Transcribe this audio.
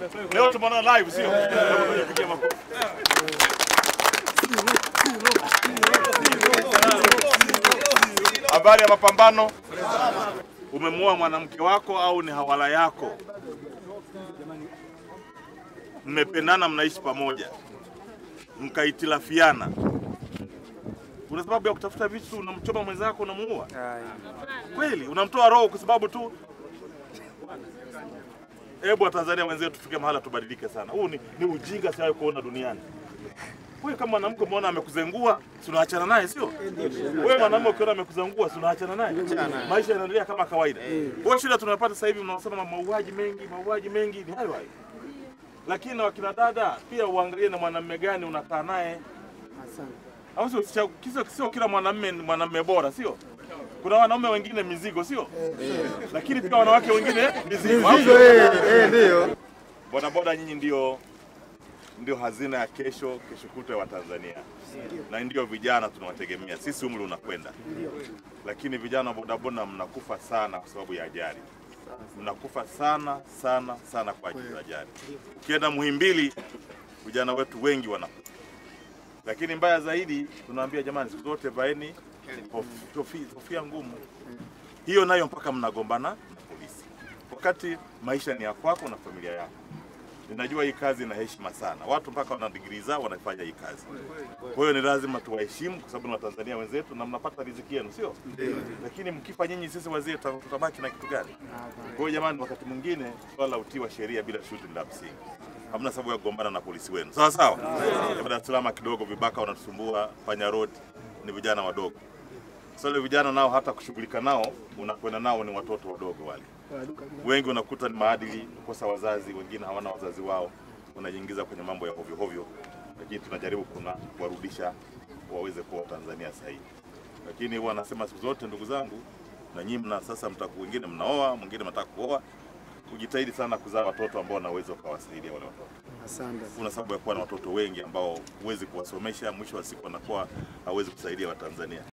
Leo tumeona live sio? Pigia makofi. Habari ya mapambano. Umemuoa mwanamke wako au ni hawala yako? Mmependana, mnaishi pamoja, mkaitilafiana, una sababu ya kutafuta vitu, unamchoma mwenzako, unamuua kweli? Unamtoa roho kwa sababu tu Hebu Watanzania wenzetu tufike mahala tubadilike sana. Huu ni, ni ujinga siwahi kuona duniani. Wewe kama mwanamke umeona amekuzengua, si unaachana naye sio? Wewe mwanamume ukiona amekuzengua, si unaachana naye? Maisha yanaendelea kama kawaida. Kwa shida tunapata sasa hivi mnasema mauaji mengi, mauaji mengi ni hayo hayo. Lakini na wakina dada pia uangalie na mwanamume gani unakaa naye. Au sio? Sio- Sio sio kila mwanamume ni mwanamume bora, sio? Kuna wanaume wengine mizigo, sio? Lakini pia wanawake wengine mizigo. au sio? ndio. Bodaboda nyinyi ndio ndio hazina ya kesho kesho kutwa ya Watanzania, na ndio vijana tunawategemea. Sisi umri unakwenda, lakini vijana wa bodaboda mnakufa sana kwa sababu ya ajali, mnakufa sana sana sana kwa ajili ya ajali. Ukienda Muhimbili, vijana wetu wengi wanakufa, lakini mbaya zaidi tunaambia jamani, siku zote vaeni hof- hofi- kofia ngumu. Hiyo nayo mpaka mnagombana na polisi, wakati maisha ni ya kwako na familia yako. Ninajua hii kazi ina heshima sana, watu mpaka wana digrii zao wanafanya hii kazi. Kwa hiyo ni lazima tuwaheshimu kwa sababu ni Watanzania wenzetu na mnapata riziki yenu, sio? Lakini mkifa nyinyi, sisi wazee tuta- tutabaki na kitu gani? Kwa hiyo jamani, wakati mwingine swala la utii wa sheria bila shuti ni la msingi. Hamna sababu ya kugombana na polisi wenu, sawa sawa. Dar es Salaam kidogo vibaka wanatusumbua, panya road ni vijana wadogo. Sasa wale vijana nao hata kushughulika nao, unakwenda nao ni watoto wadogo wale wengi unakuta ni maadili kukosa wazazi, wengine hawana wazazi wao, unajiingiza kwenye mambo ya hovyo hovyo, lakini tunajaribu kuna kuwarudisha waweze kuwa Tanzania sahihi. Lakini huwa nasema siku zote, ndugu zangu, na nyinyi mna sasa, mtaku wengine mnaoa, mwingine mnataka kuoa, kujitahidi sana kuzaa watoto ambao wanaweza ukawasaidia wale watoto. Asante. Kuna sababu ya kuwa na watoto wengi ambao huwezi kuwasomesha, mwisho wa siku wanakuwa hawezi kusaidia Watanzania.